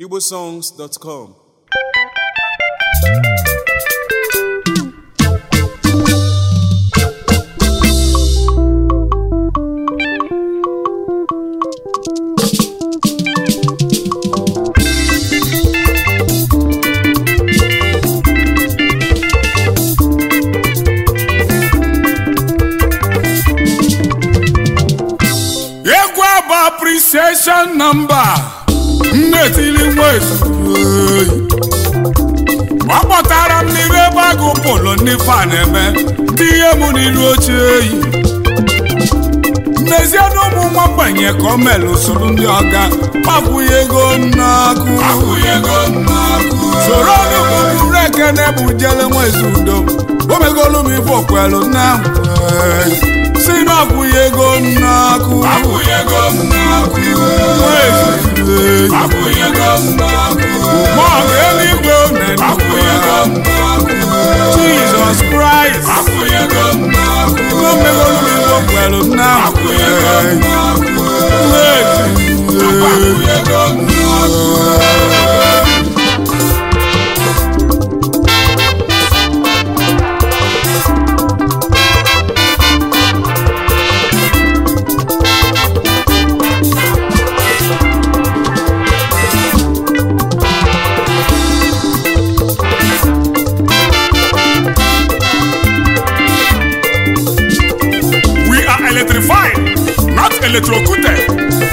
igbosongs.com egwu abụ appreciation nọmba nnetili nwezu ọ kpọtara m n'iru ebe agụ polo ndị fa na-eme ndị ihe mụ n'iru oche eyi n'ezie na ụmụ nwa mgbanye ka o melụ soro ndị ọga akwụghị ego nnakụ soro ọnụbụbụrụ ekene bụ jele nwezi udo o megolu m ife okwelu na si na akwụghị ego nnakụ ma ọ bụ eluigwe Jizọs Kraịst o megolu m ife okwelu na We are electrified, not electrocuted.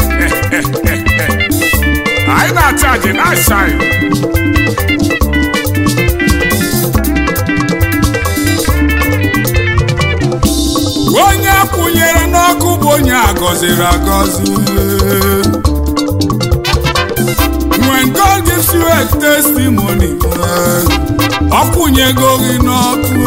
Anyị na-achaji na-ashine. Onye kwụnyere n'ọkụ bụ onye agọziri agọzi. When God gives you a testimony, ọ kwụnyego gị n'ọkụ.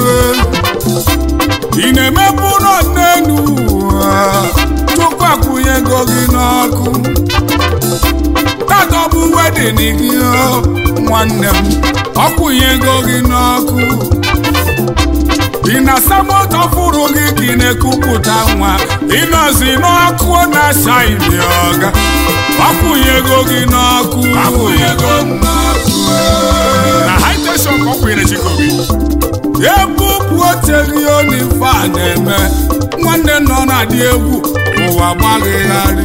ị na-emepe ụlọ n'elu ụwa tupu akwụnyego gị n'ọkụ tata ọ bụ wedin gị o, nwanne m ọ kwụnyego gị n'ọkụ ị na-asa moto fụrụ gị ka ị na-ekupụta nwa ịnọzi n'ọkụ na-acha ili ọga ọ kwụnyego gị n'ọkụ na high tension ka ọ kwụnyere chikobi ebupụ oterioni ife a na-eme nwanne nọ na-adị egwu ụwa gbaghịgharị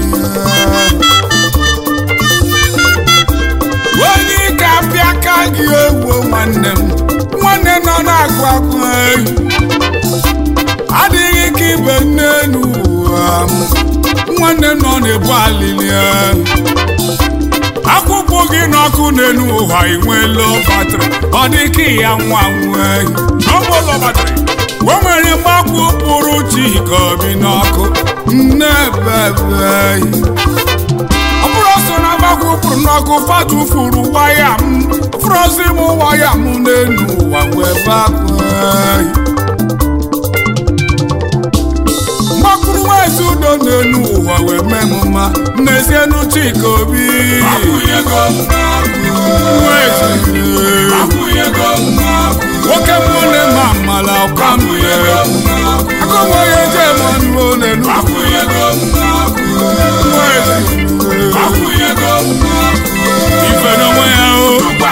onye ike apịa ka gị egwu nwanne m nwanne nọ na-agụ agụ ehi adịghị ka ibe n'elu ụwa m nwanne nọ na-ebu alili ehi akwụkwọ gị n'ọkụ n'elu ụwa inweela batrị ọ dị ka ya nwa nwee n'ọgbọlọ batrị o nwere mgbakwu pụrụ chi ka obi n'ọkụ nne bebe ọ bụrụ ọsọ na mgbakwu pụrụ n'ọkụ fatufuru waya m frozi m waya m n'elu ụwa wee bakwe mgbakwuru nwezi udo n'elu ụwa wee mee m mma n'ezie n'uche ka obi nwoke mbụ na-eme amala ọka mbụ agụnweghị eje emanụ n'elu ife n'onwe ya o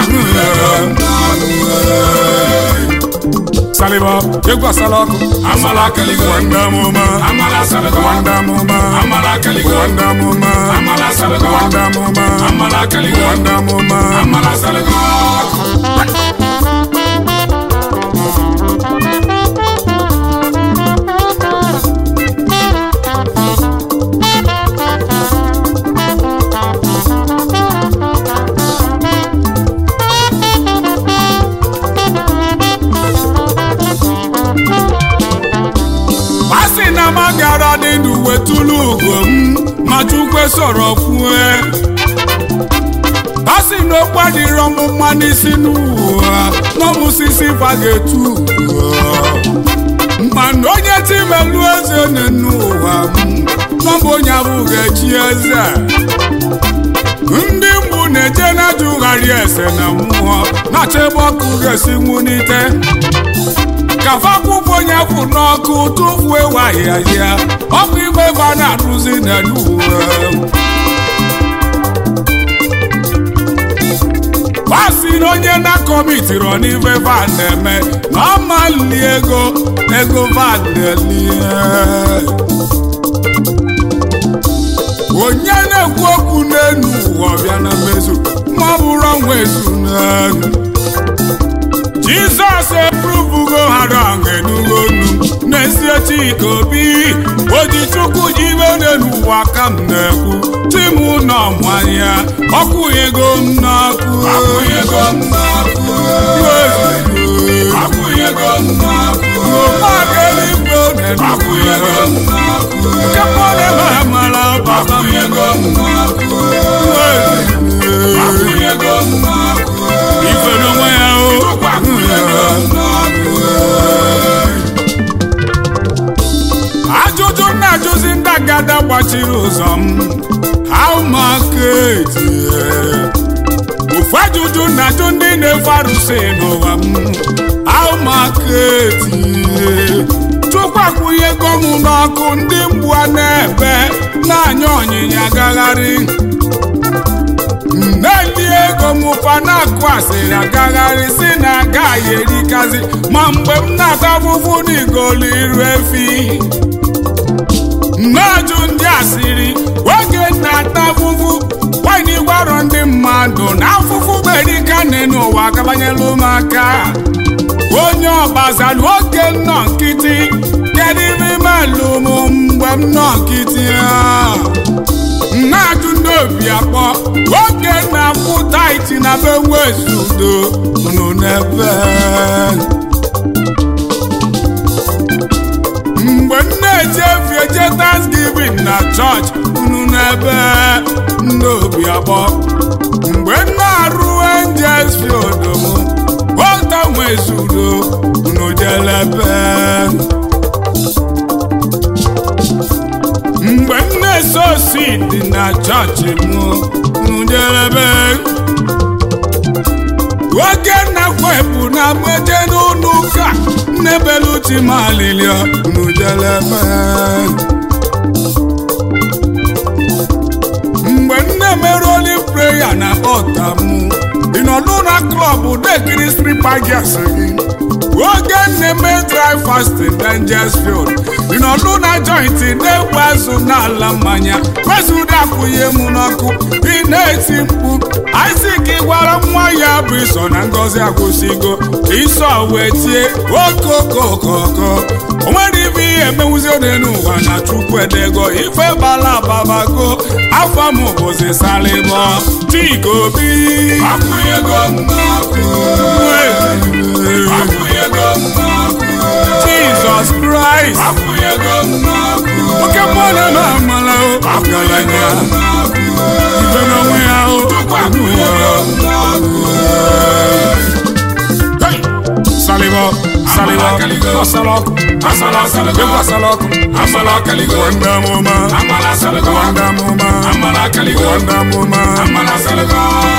saliba egwu asala ọkụ amala kaligo wanda mụma amala saligo wanda mụma amala kaligo wanda mụma amala saligo wanda mụma amala kaligo wanda mụma amala saligo a sị na m gara dị ndụ wetụlụ ugo m ma chukwe sọrọ kwue a sị na okpu adịrọ m mma n'isi n'ụwa n'ọmụsisi fa ga-etu mana onye timelu eze n'ụwa m n'ọbụ onye ahụ ga-echi eze ndị mbụ na-eje na-ajụgharị ese na mmụọ na-achọ ebe ọkụ ga-esi nwunite ka fakwụkwọ onye kwụ n'ọkụ tụfuo ewu ahịhịa ọkụ igwe ebe a na-arụzi n'elu uwe si na onye na-akọmitiri n'ife van na-eme na ọ mali ego ego van na-elie onye na-ekwu okwu n'elu ụwa ọbịa na mmezu ma ọ bụrụ ọnwa ezu n'elu jizọs epurubugo hara enugo nu n'ezie chika obi oji chukwu ji ibe n'elu ụwa ka m na-ekwu tim nọ mmanya ọkwụghego m n'ọkụ akwụnyego m n'ọkụ akwụnyego m n'ọkụ ụmụageligbo akwụnyego m n'ọkụ kepọdebe amara baba m akwụnyego m n'ọkụ akwụnyego m n'ọkụ ife n'onwe ya o akwụnyego m n'ọkụ ajụjụ na-ajụzi ndị agada gbachiri ụzọ m how market ofu ajụjụ na-ajụ ndị na-efe arụsị n'ụwa m how market chukwu akwụnyego m n'ọkụ ndị mgbu a na-ebe na-anya ọnyịnya agagharị na-eli ego m ụfa na-akụ asịrị agagharị si na agaghị erikazi ma mgbe m na-ata afụfụ n'igolu iru efi na-ajụ ndị asịrị oge na-ata afụfụ nwanyị gwarọ ndị mmadụ na afụfụ berikane n'ụwa kabanyela ụmụaka onye ọgbazalụ oge nnọ nkịtị kedu ibe imelụ m mgbe m nọ nkịtị a na-ajụ ndị obi akpọ oge na-akwụ taiti na be nwezudo nụ n'ebe mgbe m na-eje efi eje thanksgiving na chọọchị unu n'ebe ndị obi akpọ mgbe m na-arụ angels field m ota nwezudo unu jelebe mgbe m na-ese osi dị na chọọchị m njelebe oge na-kwepụ na mmeje n'ụlọ ụka nnebeluti malilia njelebe mgbe m na-emerụ oli preya na ọta m ị nọdụ na klọb dekiri stripa gas gị oge na-eme dry fasting dangers field ị nọdụ na jointi na-egbu azụ n'ala mmanya kwesịrị akwụnye m n'ọkụ ị na-eti mkpu Isaac gwara nwa ya bụ iso na ngozi akwụsịgo iso wee tie okokokoko o nwere ibe ihe emenwuzi n'elu ụwa na chukwu edego ife bala ababago afọ m bụzi salịbọ chika obi akwụnyego m n'ọkụ akwụnyego m n'ọkụ Jesus Christ akwụnyego m n'ọkụ oke mmadụ na amala ọgaranya ibe n'onwe ya o akwụnyego m n'ọkụ Hey! salịbọ salịbọ ọsalọkụ Asala salịbọ. ekwe asalọkụ Amala kaligo. wanda mụma amala salịgo wanda mụma amala kaligo wanda mụma amala salịgo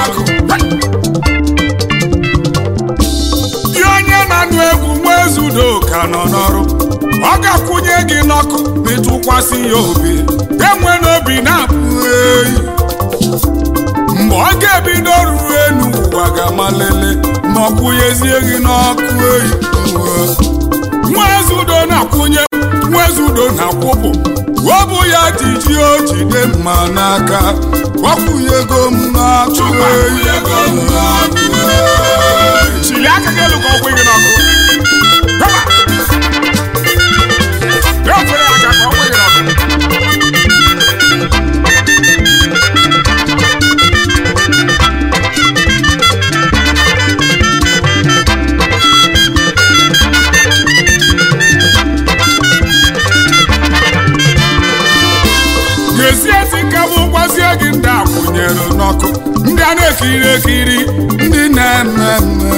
dị onye na-anụ egwu nwa ezudo ka nọ n'ọrụ ọ ga-akwụnye gị n'ọkụ ịtụkwasị ya obi enwe n'obi na-apụ eyi mgbe ọ ga-ebido ruru enu ụwa ga-amalele ma ọ kwụnyezie gị n'ọkụ eyi nwa ezudo na-akwụnye nwa ezudo na-akwụpụ ọ bụ ya ji ji o jide mma n'aka gbakwunyego m n'ọkụ eyi akwụnyego m n'ọkụ chili aka gị elu ka ọ kwụ gị n'ọkụ Hama! Ya ofere aka ka ọ kwụ gị n'ọkụ ga-esi esi ka bụ gwazie gị ndị akwụnyere n'ọkụ ndị a na-ekiri ekiri ndị na-eme mme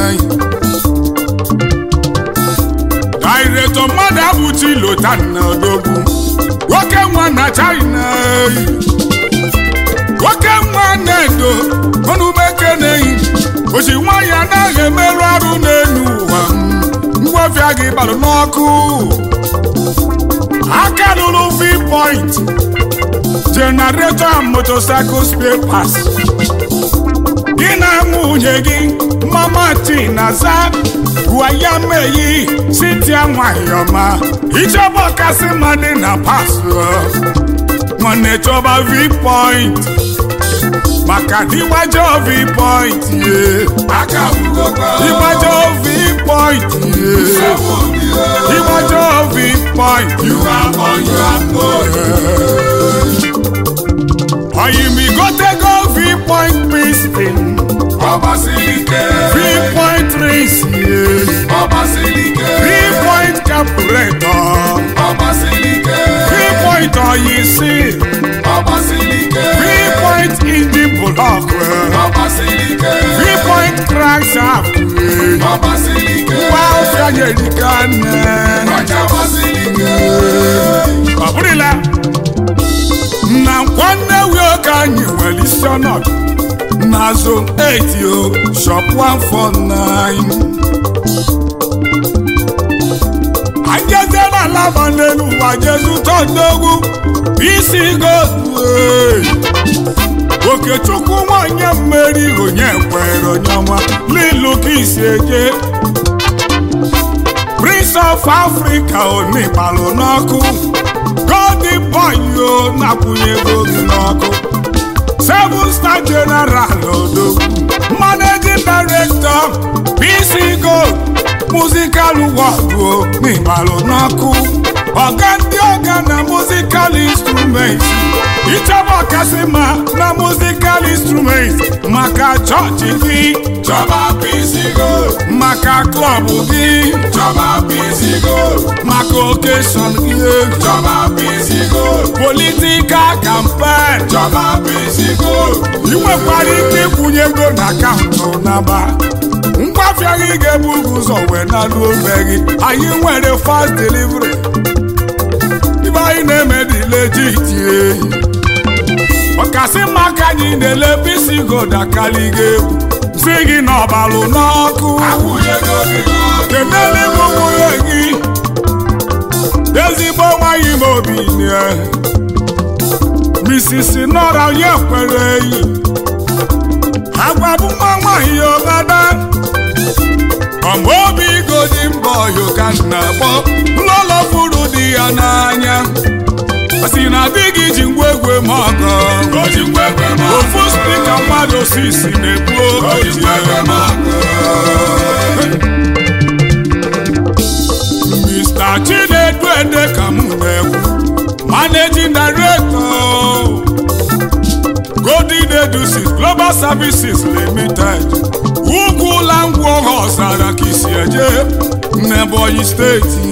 daireto mmadụ abụchi lotan na odogwu nwoke nwa na china nwoke nwa na-edo ọnụmeke na-eyi ochi nwaanyị anaghị emerụ arụ n'elu ụwa ngwafịa gị gbalụ n'ọkụ aka lụrụ v-point generator and motorcycle spare parts gị na nwunye gị mama tinaza gwaya meyi sitia nwanyị ọma ichọba kasị mmadụ na pasụ nwanne chọba v-point maka dịgbajọ v-point ye aka bugokwa dịgbajọ v-point ye nsogbu obi dịgbajọ v-point you are on your own oyimigotego v-point piston ọgbasiri ike v-point rings ye ọgbasiri ike v-point carburetor ọgbasiri ike v-point oyisi ọgbasiri ike v-point engine block ọgbasiri ike v-point crankshaft ọgbasiri ike gba ọfịa nyerika nne ọjà ọgbasiri ike ọ bụrụla na nwanne wioke anyị nwere isi ọnọdụ na zone 8 o shop 149 anjezie na alaba n'elu ụwa jezu tọdogwu isi godu okechukwu nwanyị mmeri onye kwere onye ọma n'ilu ka isi eje prince of africa onigbalụ n'ọkụ golden boy o na-akwụnyego gị n'ọkụ seven star general odogwu managing director pc gold musical world o n'igbalụ n'ọkụ ọga ndị ọga na musical instruments ịchọba kasị ma na musical instruments maka chọọchị gị chọba pisigo maka klọb gị chọba pisigo maka okeshọn gị chọba pisigo politikal kampen chọba pisigo ị nwekwara ike ịkwụnye ego na akaụntụ naba ngwafịa gị ga-ebu ụzọ wee nalu ome gị anyị nwere fast delivery ibe anyị na-eme dị legit eyi ọkasị mma ka anyị na-ele bisi goda karị gị egwu si gị n'ọbalụ n'ọkụ akwụnyego gị n'ọkụ kenele m nwunye gị ezigbo nwanyị m obi nye misisi nọra onye kwere eyi agwabụ nwa nwanyị ọgada ọma obi godi mbọ yoka na akpọ ụlọlọ furu di ya n'anya ọ sị na di gị ji ngwa egwe m ọgọ oji ngwegwe m ofu spika mmadụ sisi na-ekwu oji ngwegwe m Mr. Chinedu Ede ka m na-ekwu Managing Director Golden Edusis Global Services Limited Ugwu Langwu ọzara ka isi eje n'Ebonyi steeti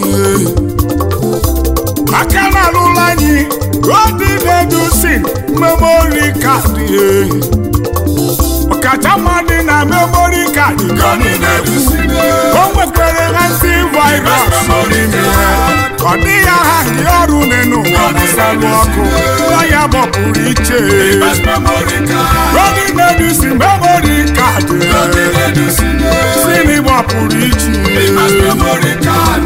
aka na-alụla anyị Golden Edusis Memory Card ọkacha dị na memory card gọni na-edusine o nwekwara antivirus n'ime ya ọ dịghị aha ndị ọrụ n'enu ụwa gbasalụ ọkụ nwa ya gbapụrụ iche best memory card Golden Medicine memory card gọni na-edusine sini gbapụrụ iche best memory card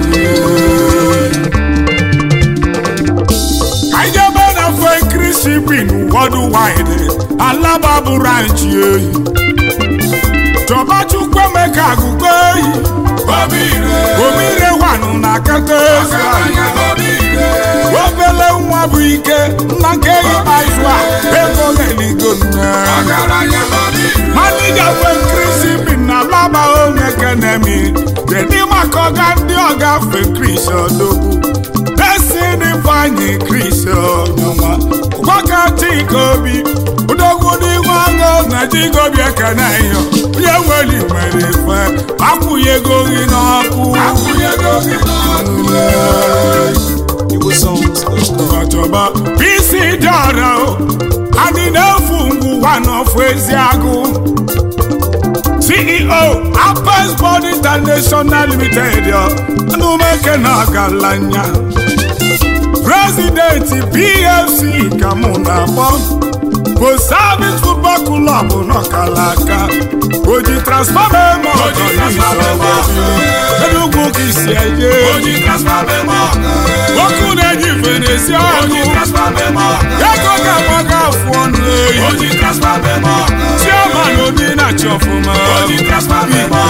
anyị jebe na Frankry shipping worldwide alaba bụ ranch ehi chọba chukwu emeka agụgo ehi obi ire omire wanụ na kata ezi ọgaranya obi ire obele nwa bụ ike nna nke ikpeazụ a ego na-eligo nne ọgaranya obi ire manija fekrisi bi na laba onye kenemi kedu maka ọga ndị ọga fekris odogwu esi n'ifeanyị kris onyoma gwaka chika obi odogwu dị nwago na chigobi ekene yo onye nwere nwere ife akwụghị ego gị n'ọkụ akwụnyego gị n'ọkụ ọchọba isi dị ọra o anyị na-efu ngwụwa n'ofu ezi agụ ceo apes bond international limited anụmeke na ọgaranya prezidenti pfc ka mụ na-akpọ bụ service football club n'ọkalaka oji transfọma eme ọgọ Enugwu ka isi eje oji transfer memo ọkụ na-eji igwe na-esi ọnụ Oji transfer memo ọ̀gá. ego ga-agbaga afụ ọnụ eyi Oji transfer memo ọ̀gá. chairman obi na-achị ọfụma Oji transfer memo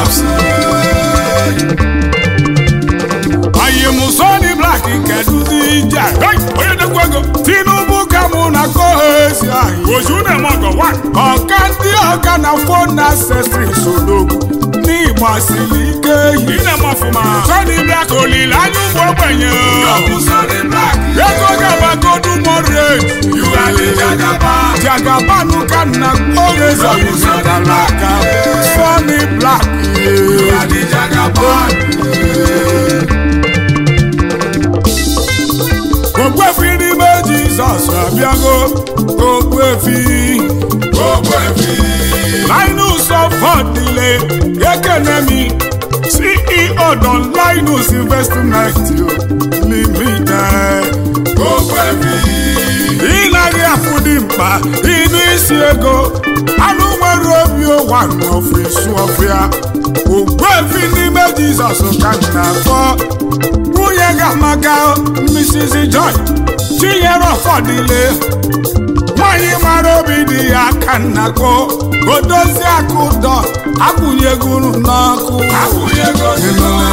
anyị mụsọni blak nke duzi ije onye dekwa ego tinubu ka mụ na kohezi anyị ozu na-eme ọgọ ọka ndị ọka na fon ancestry sodogwu n'ịgba siri ike yi sọni blak olileanya ụmụ ogbenye Ọ̀bùsọ̀rí black. ego ga-agbagodu moderate You are the Jagaban. jagabanụ ka nna kohezi ọbụzọdalaka sọni blak You are the Jagaban. ogbuefi n'ime jizọs abịago ogbuefi Gbogbo ẹ̀fí. linus ọfọdịle ekenemi ceo don linus investment limited Gbogbo ẹ̀fí. ịnaghị afụdị mkpa ịnụ isi ego anụ nwere obi ụwa n'ọfịs ọfịa ogbuefi n'ime jizọs ka m na-akpọ nwunye ga-amaka mrs joy chinyere ọfọdịle nwanyị mara obi dị ya aka nnakpo odozi akụ ụdọ akwụnyegoro n'ọkụ Akwụnyego dị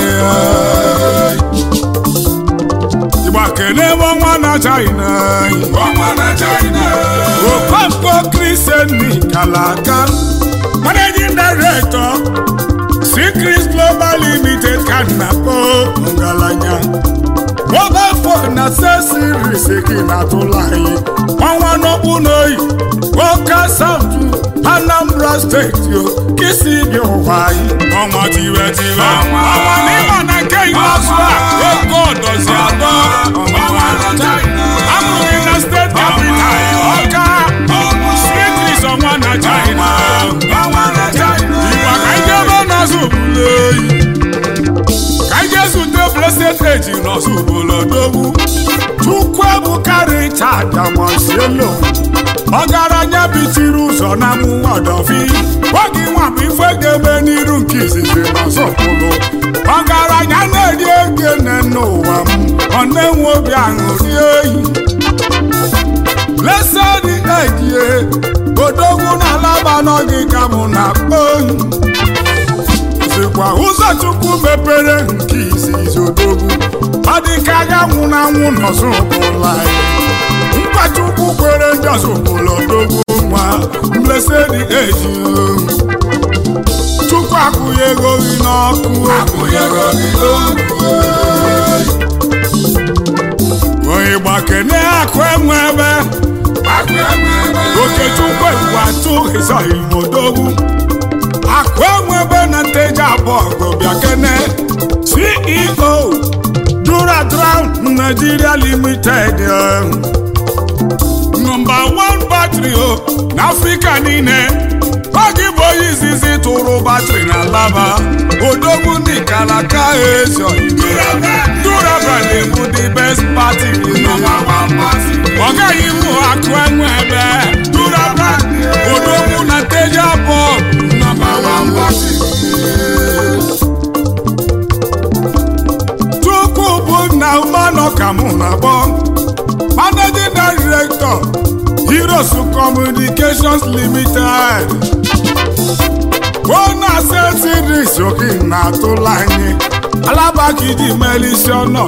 ịgba kelee ọnwa na china Ọnwa na China. okonkwo kristiani kalaka managing director secret global limited ka nnakpo ngalanya mobile phone accessories gị na-atụla anyị ọnwa n'okpu n'oyi oka south anambra steeti o kisi bi ụwa anyị ọnwa tiwe tiwe Ọnwa. ọnwa n'ịma na nke ikpeazụ a ego ọdọzi atọ Ọnwa na China. amụghị na steeti capital ọka Ọnwa. streetris ọnwa na china Ọnwa na China. igba ka anyị jebe n'ọzọ obodo oyi ka anyị jee zute blessed age n'ọzọ obodo dogwu chukwu ebuka richard amosielo ọgaranya bitiri ụzọ na mụnwa ọdọfi oge nwa bụ ife ga-eme n'iru nke izizi n'ọzọ okpolo ọgaranya na-eri ego nne n'ụwa m ọ na-enwe obi aṅụrị oyi blessed age odogwu na alaba n'oge ka mụ na-akpọ oyi zikwa ụzọ chukwu mepere nke izizi odogwu ọ dị ka agha nwụrụ anwụ n'ọzọ ụbụla nkwa chukwu kwere ndị ọzọ ụbụla odogwu nwa mlesedi eji chukwu akwụghị ego gị n'ọkụ Akwụnyego dị n'ọkụ. onye gbakene akụ enwe ebe Akụ enwe ebe. okechukwu ewu atụ ịzọghị odogwu akụ enwe ebe na nteji abụọ gobịa kene ceo duradram nigeria limited eh, nọmba 1 batri o n'afrịka niile oge bụ onye izizi tụrụ batrị na laba odogwu ndị kalaka ezo durabrand bụ the best party Nọmba one party. ọ gaghị mụ akụ enwe ebe durabrand odogwu na nteji abụọ Nọmba one party. chukwu bụ nna umanọ ka mụ na-akpọ managing director heroes communications limited ona setiris oke na-atụla anyị alabakiji melisi ọnọ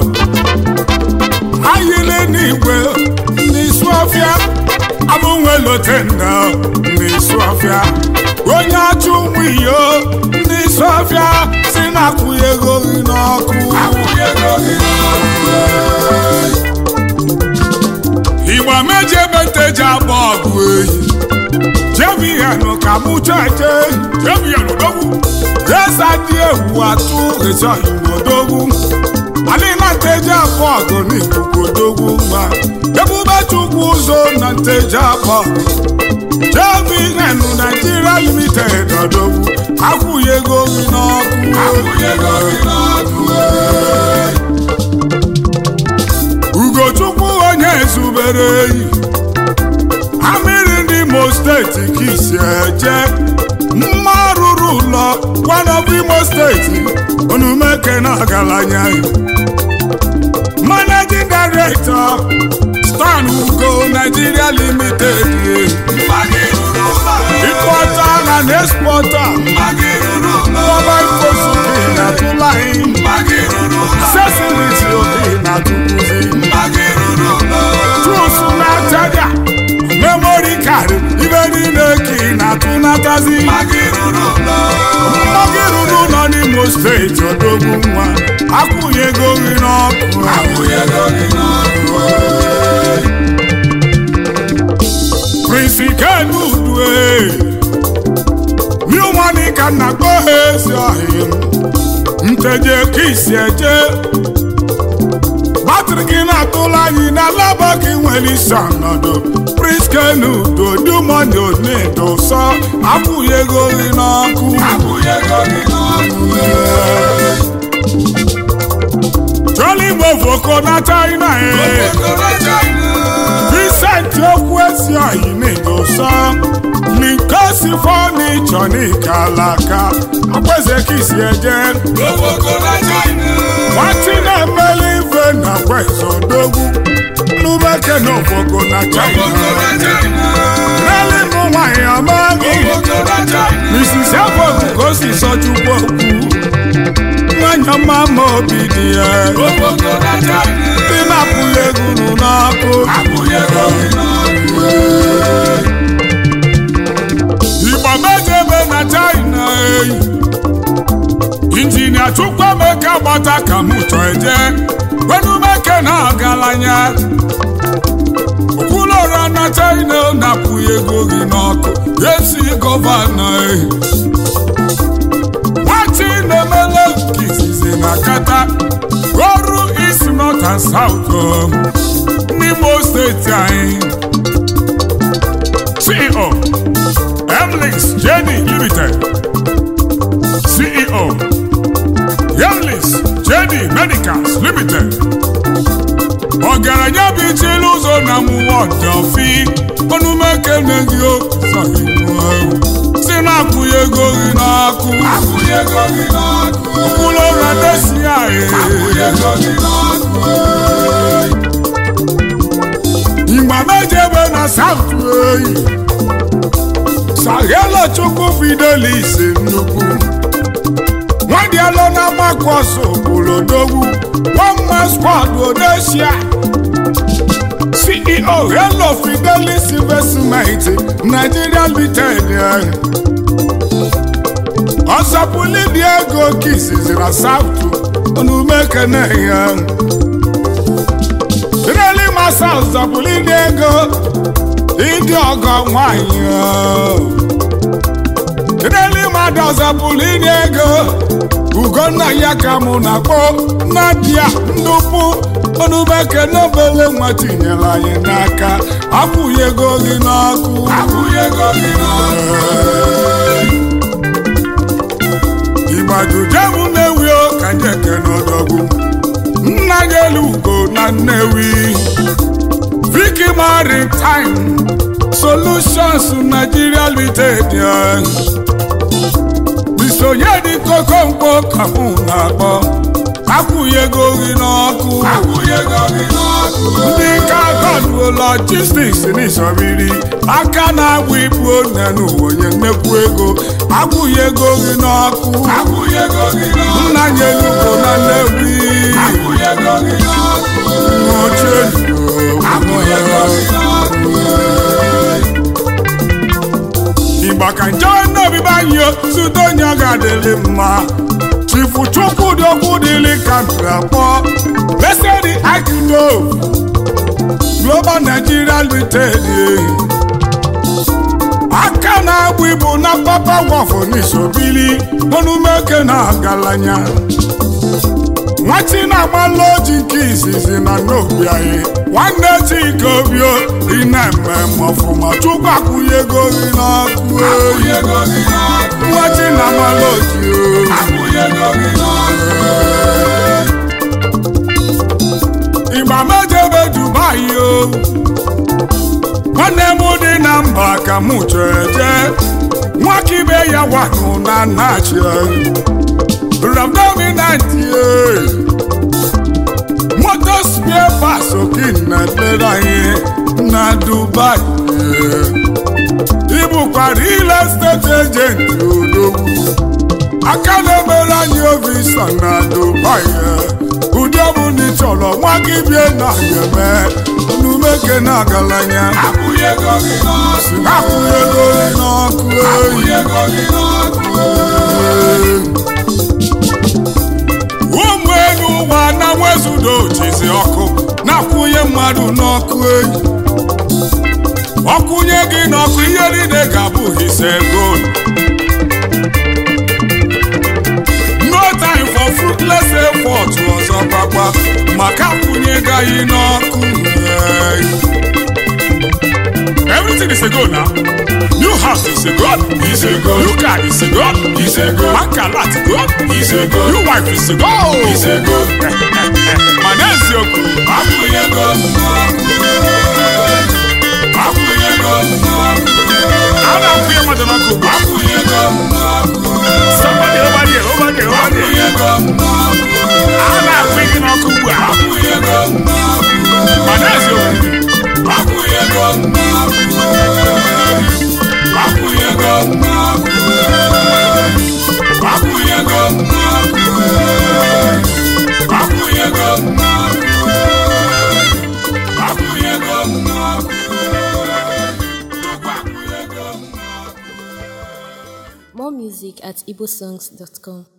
ayile n'igwe n'isu ọfịa abụnwelotenda n'isu ọfịa onye achụ nwiyo n'isu ọfịa si na-akwụghị ego gị n'ọkụ Akwụnyego dị n'ọkụ. igba meji ebe nteji agba ọgụ eyi jebiyanụ ka mụ cheche jebiyanụ dogwu eza dị ewu atụ ịchọ igbo dogwu adịna nteji abụ ọgụ n'ikuku dogwu nwa ebube chukwu ụzọ na nteji abụ ọgụ jebiyanụ naijiria limited ọdogwu akwụghị ego gị n'ọkụ Akwụnyego dị n'ọkụ. ugochukwu onye zubere eyi amịrị ndị imo steeti ka isi eje mma rụrụ ụlọ gwanọbụ imo steeti onumeke na ọgaranya managing director stan ugo nigeria limited importer and exporter mobile fosuki na tulahi sesiliti obi na tukuzi trusu na chaja memory card ibe niile ka ị na-atụnatazi mmadụ ruru nọ n'imo steeti odogwu nwa akwụnyego gị n'ọkụ prince kenudue new money ka nna kpọ ha ezi ọhịa nteje ka isi eje batrị gị na-atụla anyị na laba gị nwere isi ọnọdụ prince kenudo new money onedo sọ akwụnyego gị n'ọkụ joli mofoko na china e Vincent okwu ezi oyi na-edosa Linkosi fọnichọ n'ikalaka akweze kisi eje nwati na-emeli ife na kweze odogwu nubeke na ofoko na china reli mụ nwanyị amaghị Mrs. Ebogu ka o si sọchukwu okwu nwanyị ọma ma obi dị ya ndị na-apụghị egwu n'ọkụ igbo mejebe na china eyi injinia chukwuemeka gbata ka m chọ eje gwenumeke na ọgaranya okwulora na china na-apụghị ego gị n'ọkụ esi gọvanọ eyi nwati na-emele nke izizi na kata ọrụ isi north and south um, n'imo steeti anyị ceo emlix jd limited ceo emlix jd medicals limited ọgaranya bụ ichili ụzọ na mụwa ọdọfi ọnụmekene gị si na-akwụghị ego gị n'ọkụ ụkpụrụ ụra desi igba mejebe na saut oyi saghelo chukwu fidelis nnukwu nwadialo na makọs obolodogwu one squad odesia ceo hello fidelis investment nigeria limited ọsọpụli dị ego kisizi na sautu onumekene ya reli masa ọsọpụli dị ego ịdị ọgọ nwanyị reli mmadụ ọsọpụli dị ego ugonna ya ka mụ na kpọ nadia ndụpụ onumekene obele nwa tinyere anyị n'aka akwụghị ego gị n'ọkụ igbajujem na-ewi ka njeke n'ọdọgwu nna ya elu ugo na nnewi viki maritime solutions nigeria limited isonye dị kokomkpo ka mụ na-akpọ akwụghị ego gị n'ọkụ ndị ka gọdụ logistics n'isọbiri aka na-agba ibu onye n'ụwa nnekwu ego akwụghị ego gị n'ọkụ nna ya elugo na nnewi igba ka nje n'obibi anyị zute onye ọ ga-adịrị mma chifu chukwu dị okwu dịrị ka akpọ lesedi akido global nigeria limited aka na-agba ibu na papa wọfụ n'isobili onumeke na ọgaranya nwati na-agbalụ oji nke izizi na n'obi anyị nwanne chike obio ị na-eme ọfụma chukwu akwụghị ego gị n'ọkụ eyi nwati na-agbalụ oji ịgba mejebe dubai o nwanne m dị na mba ka mụ chọrọ eje nwakibe ya wanụ na nachi Ram dominant motos bie pasokin na-ekpere anyị na dubai ịbụkwa real estate agent odogwu aka na-emere anyị ovisa na dubai ụdị ọbụla ị chọrọ nwa gị bie na eme numeke na agalanya akwụghị ego gị n'ọkụ akwụghị ego gị n'ọkụ eyi akwụghị ego gị n'ọkụ ụmụ elu ụwa na nwezudo jizi ọkụ na-akwụnye mmadụ n'ọkụ eyi ọkwụnye gị n'ọkụ ihe niile ga-abụ hise gold no time for fruitless effort ọzọ gbagba maka akwụnye gaghị n'ọkụ eyi. Everything is a goal now. New house is a goal. Is a goal. New car is a goal. Is a goal. Bank alert goal. Is a goal. New wife is a goal. Is a goal. Mana eziokwu. akwụghị ego n'ọkụ akwụghị ego n'ọkụ A na-akwụ ya mmadụ n'ọkụ ugbu a. akwụghị ego n'ọkụ Somebody over there, over there, over there. akwụghị ego n'ọkụ A na-akwụ gị n'ọkụ ugbu a. akwụghị ego n'ọkụ Mana eziokwu. akwụghị ego n'ọkụ akwụghị ego n'ọkụ akwụghị ego n'ọkụ akwụghị ego n'ọkụ akwụghị ego n'ọkụ akwụghị ego n'ọkụ More music at igbosongs.com.